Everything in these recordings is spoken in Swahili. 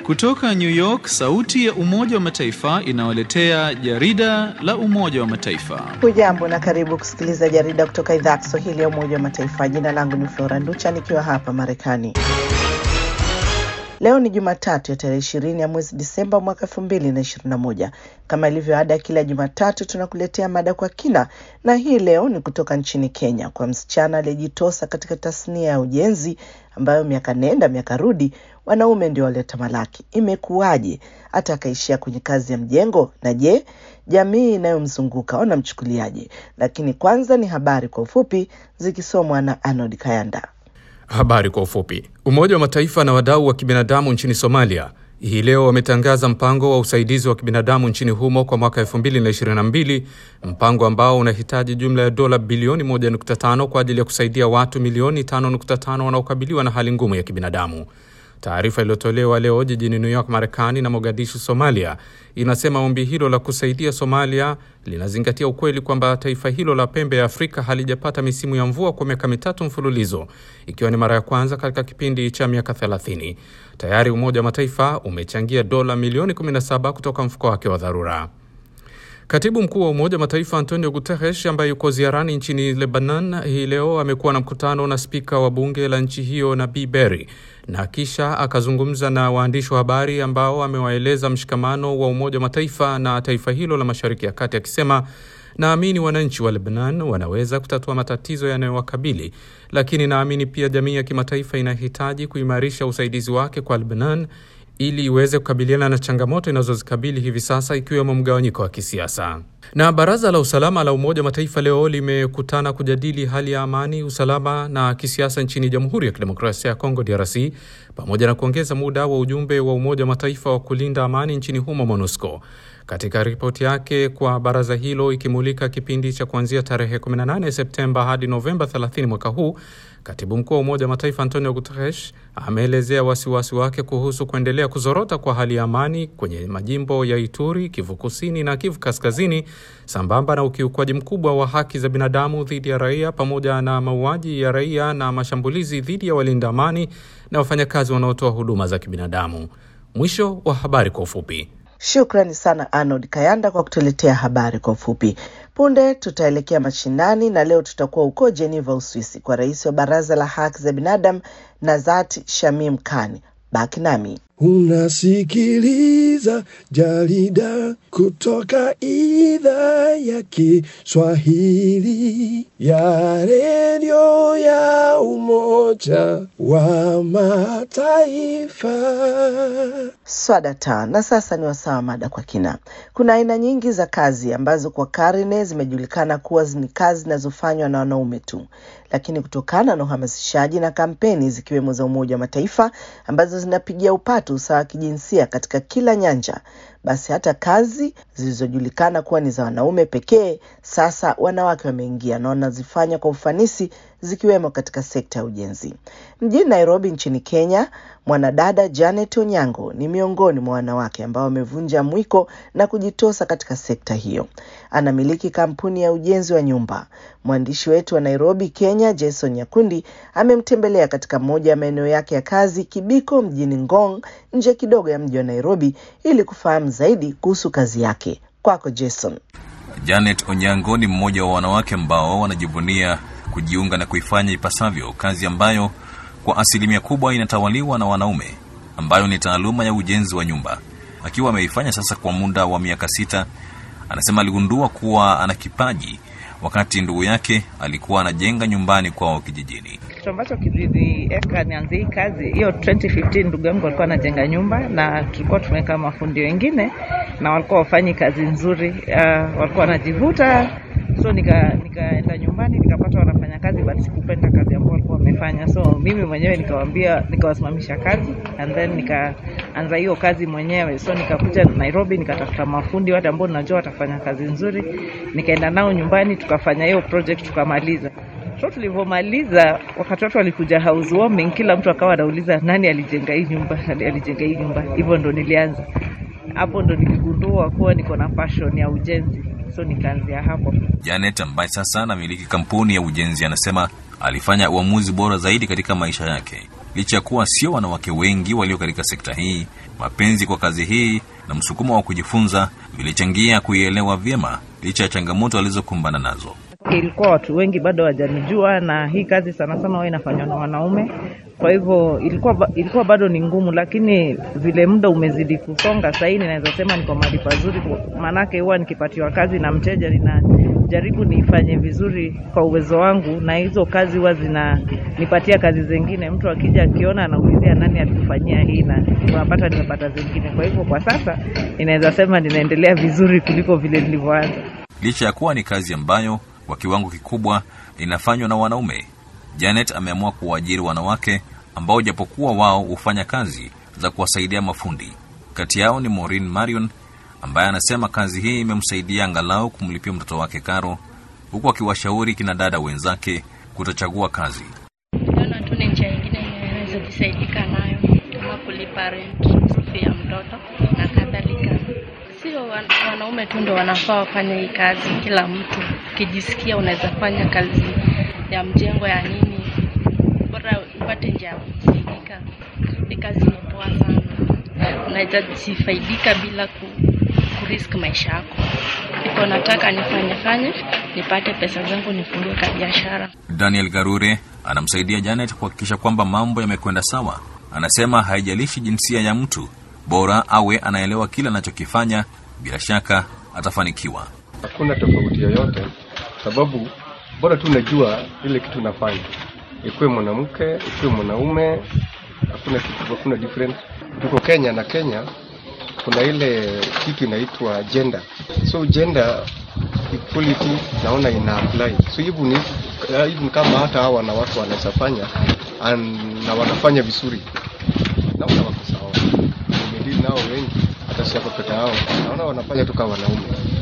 Kutoka New York, sauti ya Umoja wa Mataifa inawaletea jarida la Umoja wa Mataifa. Hujambo na karibu kusikiliza jarida kutoka idhaa ya Kiswahili ya Umoja wa Mataifa. Jina langu ni Flora Nducha nikiwa hapa Marekani. Leo ni Jumatatu ya tarehe ishirini ya mwezi Disemba mwaka elfu mbili na ishirini na moja. Kama ilivyo ada, kila Jumatatu tunakuletea mada kwa kina, na hii leo ni kutoka nchini Kenya kwa msichana aliyejitosa katika tasnia ya ujenzi ambayo miaka nenda miaka rudi wanaume ndio waleta malaki. Imekuwaje hata akaishia kwenye kazi ya mjengo? Na je, jamii inayomzunguka wanamchukuliaje? Lakini kwanza ni habari kwa ufupi zikisomwa na Arnold Kayanda. Habari kwa ufupi. Umoja wa Mataifa na wadau wa kibinadamu nchini Somalia hii leo wametangaza mpango wa usaidizi wa kibinadamu nchini humo kwa mwaka 2022, mpango ambao unahitaji jumla ya dola bilioni 1.5 kwa ajili ya kusaidia watu milioni 5.5 wanaokabiliwa na hali ngumu ya kibinadamu. Taarifa iliyotolewa leo jijini New York, Marekani na Mogadishu, Somalia, inasema ombi hilo la kusaidia Somalia linazingatia ukweli kwamba taifa hilo la pembe ya Afrika halijapata misimu ya mvua kwa miaka mitatu mfululizo, ikiwa ni mara ya kwanza katika kipindi cha miaka 30. Tayari Umoja wa Mataifa umechangia dola milioni 17 kutoka mfuko wake wa dharura. Katibu mkuu wa Umoja wa Mataifa Antonio Guterres ambaye yuko ziarani nchini Lebanon hii leo amekuwa na mkutano na spika wa bunge la nchi hiyo Nabii Berri na kisha akazungumza na waandishi wa habari ambao amewaeleza mshikamano wa Umoja wa Mataifa na taifa hilo la Mashariki ya Kati akisema naamini wananchi wa Lebanon wanaweza kutatua matatizo yanayowakabili, lakini naamini pia jamii ya kimataifa inahitaji kuimarisha usaidizi wake kwa Lebanon ili iweze kukabiliana na changamoto inazozikabili hivi sasa ikiwemo mgawanyiko wa kisiasa. Na baraza la usalama la Umoja wa Mataifa leo limekutana kujadili hali ya amani, usalama na kisiasa nchini Jamhuri ya Kidemokrasia ya Kongo, DRC, pamoja na kuongeza muda wa ujumbe wa Umoja wa Mataifa wa kulinda amani nchini humo, MONUSCO. Katika ripoti yake kwa baraza hilo ikimulika kipindi cha kuanzia tarehe 18 Septemba hadi Novemba 30 mwaka huu, katibu mkuu wa Umoja wa Mataifa Antonio Guterres ameelezea wasiwasi wake kuhusu kuendelea kuzorota kwa hali ya amani kwenye majimbo ya Ituri, Kivu Kusini na Kivu Kaskazini, sambamba na ukiukwaji mkubwa wa haki za binadamu dhidi ya raia pamoja na mauaji ya raia na mashambulizi dhidi ya walinda amani na wafanyakazi wanaotoa huduma za kibinadamu. Mwisho wa habari kwa ufupi. Shukrani sana Arnold Kayanda kwa kutuletea habari kwa ufupi. Punde tutaelekea mashinani na leo tutakuwa huko Geneva, Uswisi, kwa rais wa baraza la haki za binadamu Nazat Shamim Khan. Baki nami. Unasikiliza jarida kutoka idhaa ya Kiswahili ya redio ya Umoja wa Mataifa. Swadata. Na sasa ni wasaa mada kwa kina. Kuna aina nyingi za kazi ambazo kwa karne zimejulikana kuwa ni kazi zinazofanywa na wanaume tu, lakini kutokana na uhamasishaji na kampeni zikiwemo za Umoja wa Mataifa ambazo zinapigia upatu usawa wa kijinsia katika kila nyanja, basi hata kazi zilizojulikana kuwa ni za wanaume pekee, sasa wanawake wameingia na wanazifanya kwa ufanisi, zikiwemo katika sekta ya ujenzi. Mjini Nairobi nchini Kenya, mwanadada Janet Onyango ni miongoni mwa wanawake ambao wamevunja mwiko na kujitosa katika sekta hiyo. Anamiliki kampuni ya ujenzi wa nyumba. Mwandishi wetu wa Nairobi, Kenya, Jason Nyakundi amemtembelea katika moja ya maeneo yake ya kazi, Kibiko mjini Ngong, nje kidogo ya mji wa Nairobi, ili kufahamu zaidi kuhusu kazi yake. Kwako Jason. Janet Onyango ni mmoja wa wanawake ambao wanajivunia kujiunga na kuifanya ipasavyo kazi ambayo kwa asilimia kubwa inatawaliwa na wanaume, ambayo ni taaluma ya ujenzi wa nyumba. Akiwa ameifanya sasa kwa muda wa miaka sita, anasema aligundua kuwa ana kipaji wakati ndugu yake alikuwa anajenga nyumbani kwao kijijini. Kitu ambacho kilinieka nianze hii kazi hiyo 2015, ndugu yangu alikuwa anajenga nyumba na tulikuwa tumeweka mafundi wengine na walikuwa wafanyi kazi nzuri. Uh, walikuwa wanajivuta, so nika nikaenda nyumbani nikapata wanafanya kazi but sikupenda kazi ambayo walikuwa wamefanya, so mimi mwenyewe nikawaambia, nikawasimamisha kazi and then nikaanza hiyo kazi mwenyewe. So nikakuja Nairobi nikatafuta mafundi wale ambao najua watafanya kazi nzuri, nikaenda nao nyumbani tukafanya hiyo project tukamaliza. So tulivyomaliza, wakati watu walikuja housewarming, kila mtu akawa anauliza nani alijenga hii nyumba, nani alijenga hii nyumba. Hivyo ndo nilianza hapo, ndo niligundua kuwa niko na passion ya ujenzi, so nikaanzia hapo. Janet ambaye sasa anamiliki kampuni ya ujenzi anasema alifanya uamuzi bora zaidi katika maisha yake. licha ya kuwa sio wanawake wengi walio katika sekta hii. Mapenzi kwa kazi hii na msukumo wa kujifunza vilichangia kuielewa vyema licha ya changamoto alizokumbana nazo. Ilikuwa watu wengi bado hawajanijua, na hii kazi sana sana huwa inafanywa na wanaume. Kwa hivyo ilikuwa, ba- ilikuwa bado ni ngumu, lakini vile muda umezidi kusonga, sahii ninaweza sema niko mahali pazuri, maanake huwa nikipatiwa kazi na mteja ninajaribu niifanye vizuri kwa uwezo wangu, na hizo kazi huwa zinanipatia kazi zingine. Mtu akija akiona anaulizia nani alikufanyia hii, na unapata nimepata zingine. Kwa hivyo kwa sasa ninaweza sema ninaendelea vizuri kuliko vile nilivyoanza. Licha ya kuwa ni kazi ambayo kwa kiwango kikubwa inafanywa na wanaume, Janet ameamua kuwaajiri wanawake ambao japokuwa wao hufanya kazi za kuwasaidia mafundi. Kati yao ni Maureen Marion ambaye anasema kazi hii imemsaidia angalau kumlipia mtoto wake karo, huku akiwashauri kina dada wenzake kutochagua kazi. Naona tu ni njia ingine inaweza jisaidika nayo kama kulipa rent, fee ya mtoto na kadhalika. Sio wan- wanaume tu ndo wanafaa wafanye hii kazi, kila mtu ukijisikia unaweza fanya kazi ya mjengo ya nini, bora upate njia ya kusaidika. Ni kazi ni poa sana, unaweza jifaidika bila ku, kurisk maisha yako. Iko nataka nifanye fanye nipate pesa zangu nifungue ka biashara. Daniel Garure anamsaidia Janet kuhakikisha kwamba mambo yamekwenda sawa. Anasema haijalishi jinsia ya mtu, bora awe anaelewa kile anachokifanya, bila shaka atafanikiwa. hakuna tofauti yoyote, sababu bora tu unajua ile kitu unafanya, ikuwe mwanamke ikuwe mwanaume, hakuna kitu, hakuna difference. Tuko Kenya na Kenya kuna ile kitu inaitwa gender, so gender equality naona ina apply, so even if, uh, even kama hata hawa wanawake wanaweza fanya and- na wanafanya vizuri, naona wako sawa. Nimedili nao wengi, hata si hapa peke yao, naona wanafanya tu kama wanaume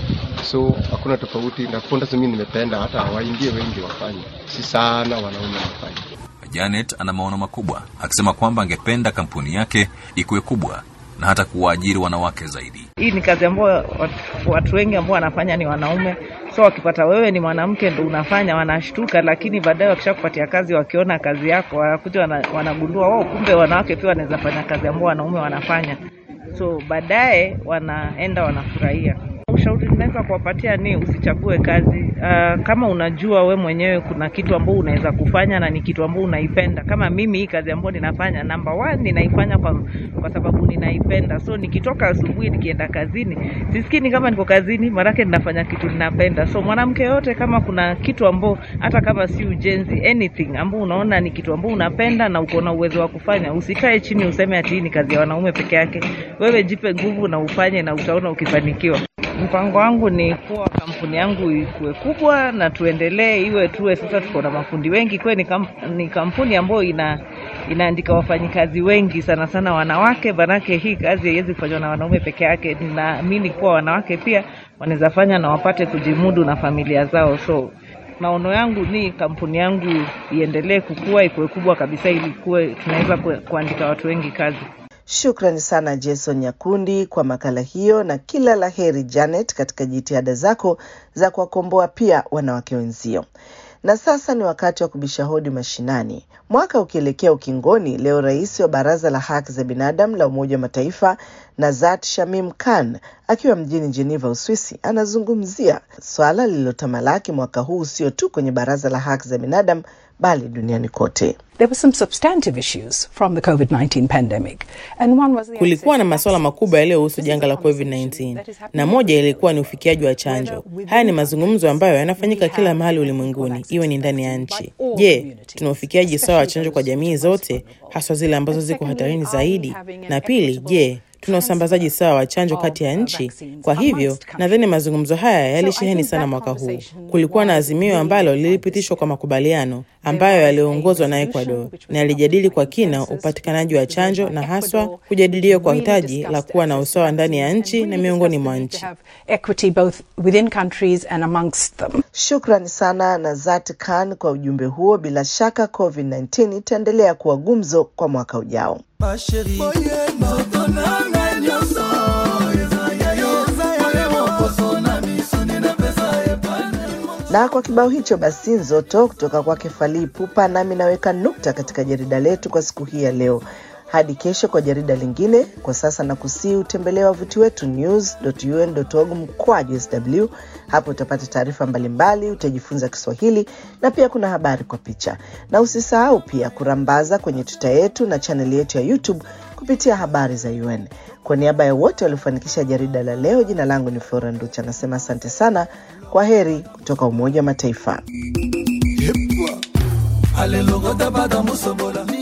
so hakuna tofauti na fonda mimi nimependa hata waingie wengi wafanye si sana wanaume wafanye Janet ana maono makubwa, akisema kwamba angependa kampuni yake ikuwe kubwa na hata kuwaajiri wanawake zaidi. Hii ni kazi ambayo watu, watu wengi ambao wanafanya ni wanaume, so wakipata wewe ni mwanamke ndo unafanya wanashtuka, lakini baadaye wakishakupatia kazi, wakiona kazi yako, wanakuja wana, wanagundua wao, kumbe wanawake pia wanaweza fanya kazi ambao wanaume wanafanya, so baadaye wanaenda wanafurahia. Ushauri ninaweza kuwapatia ni usichague kazi. Uh, kama unajua we mwenyewe kuna kitu ambao unaweza kufanya na ni kitu ambao unaipenda. Kama mimi hii kazi ambayo ninafanya, number one ninaifanya kwa, kwa sababu ninaipenda. So nikitoka asubuhi nikienda kazini, sisikii ni kama niko kazini, maanake ninafanya kitu ninapenda. So mwanamke yote, kama kuna kitu ambao hata kama si ujenzi, anything ambao unaona ni kitu ambao unapenda na uko na uwezo wa kufanya, usikae chini useme ati hii ni kazi ya wanaume peke yake. Wewe jipe nguvu na ufanye, na utaona ukifanikiwa. Mpango wangu ni kuwa kampuni yangu ikuwe kubwa na tuendelee iwe tuwe sasa tuko na mafundi wengi kwe ni, kamp, ni kampuni ambayo ina inaandika wafanyikazi wengi sana sana wanawake, manake hii kazi haiwezi kufanywa na wanaume peke yake. Ninaamini kuwa wanawake pia wanaweza fanya na wapate kujimudu na familia zao. So maono yangu ni kampuni yangu iendelee kukua, ikuwe kubwa kabisa, ili kuwe tunaweza ku- kuandika watu wengi kazi. Shukrani sana Jason Nyakundi kwa makala hiyo, na kila la heri Janet katika jitihada zako za kuwakomboa pia wanawake wenzio. Na sasa ni wakati wa kubisha hodi mashinani. Mwaka ukielekea ukingoni, leo rais wa Baraza la Haki za Binadamu la Umoja wa Mataifa Nazat Shamim Khan akiwa mjini Geneva, Uswisi, anazungumzia swala lililotamalaki mwaka huu sio tu kwenye Baraza la Haki za Binadamu bali duniani kote. There were some substantive issues from the COVID-19 pandemic. And one was the Kulikuwa na masuala makubwa yaliyohusu janga la COVID-19 na moja ilikuwa ni ufikiaji wa chanjo. Haya ni mazungumzo ambayo yanafanyika kila mahali ulimwenguni, iwe ni ndani ya nchi. Je, tuna ufikiaji sawa wa chanjo kwa jamii zote, haswa zile ambazo ziko hatarini zaidi? Na pili, je, tuna usambazaji sawa wa chanjo kati ya nchi? Kwa hivyo nadhani mazungumzo haya yalisheheni sana mwaka huu. Kulikuwa na azimio ambalo lilipitishwa kwa makubaliano ambayo yaliongozwa na Ecuador na yalijadili kwa kina upatikanaji wa chanjo na haswa kujadiliwa kwa hitaji la kuwa na usawa ndani ya nchi na miongoni mwa nchi. equity both within countries and amongst them. Shukrani sana Nazat Khan kwa ujumbe huo. Bila shaka COVID-19 itaendelea kuwa gumzo kwa mwaka ujao. Na kwa kibao hicho basi nzoto kutoka kwake Fally Ipupa, nami naweka nukta katika jarida letu kwa siku hii ya leo. Hadi kesho kwa jarida lingine. Kwa sasa na kusii utembelea wavuti wetu news.un.org mkwaju sw. Hapo utapata taarifa mbalimbali, utajifunza Kiswahili na pia kuna habari kwa picha, na usisahau pia kurambaza kwenye tuta yetu na chaneli yetu ya YouTube kupitia habari za UN. Kwa niaba ya wote waliofanikisha jarida la leo, jina langu ni Flora Nducha, nasema asante sana. Kwa heri kutoka Umoja wa Mataifa. alelokota pata musobola